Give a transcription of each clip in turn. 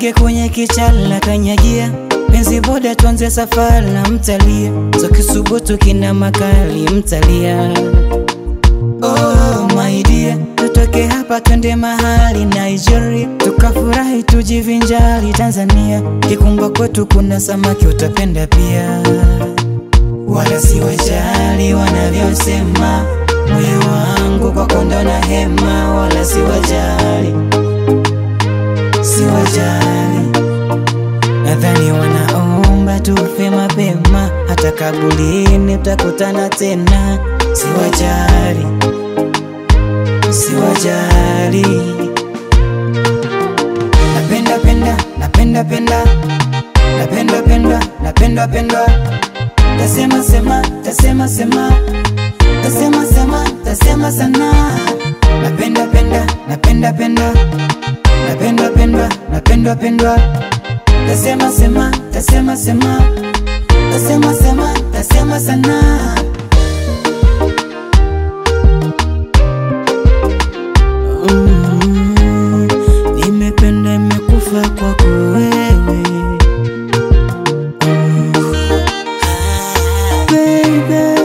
ndege kwenye kichala kanyagia penzi boda tuanze safari na mtalia tukisubutu kina makali mtalia Oh my dear, tutoke hapa twende mahali Nigeria, tukafurahi tujivinjari Tanzania. Kikumba kwetu kuna samaki utapenda pia, wala si wajali wanavyosema. Moyo wangu kwako ndo na hema, wala si wajali, si wajali. Nadhani wanaomba tufe mapema, hata kabulini tutakutana tena. Si wajali, si wajali. Napenda penda, napenda penda, napenda penda, napenda penda. Tasema sema, tasema sema, tasema sema, tasema sana. Napenda penda, napenda penda, napenda penda, napenda penda. Tasema sema, tasema sema, tasema sema, tasema sana. Mm, nimependa imekufa kwako wewe Mm, baby.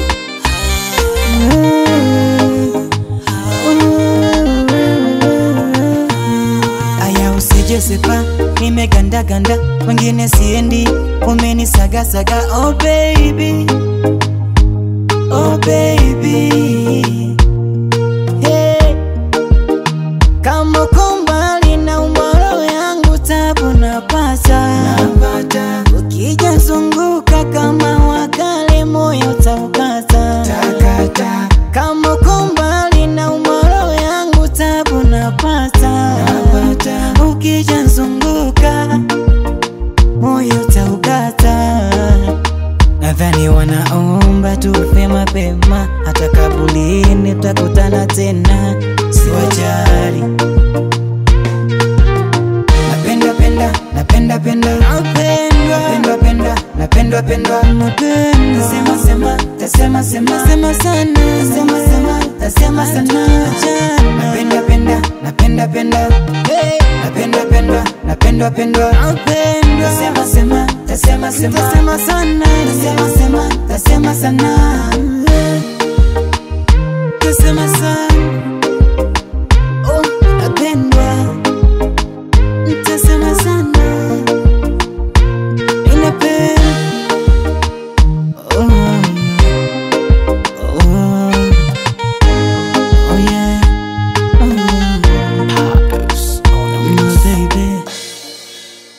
Aya usije sepa, nimegandaganda, wengine siendi, umenisagasaga, oh baby, oh baby, hey. Kama uko mbali na umoro yangu tabu napata, napata. Ukija zunguka kama wakale moyo utaukata, takata. Kama uko mbali na umoro yangu tabu napata, napata. Ukija zunguka moyo utaukata. Nadhani wanaomba tufe mapema, hata kabulini tutakutana tena, si wajali. Napenda penda, napenda penda, napenda penda, napenda penda, napenda sema sema, tasema sema, sema sana, tasema sema, tasema sana, napenda penda, napenda penda, napenda penda, napenda penda, napenda sema sema, tasema sema, tasema sana, tasema sema, tasema sana, tasema sana.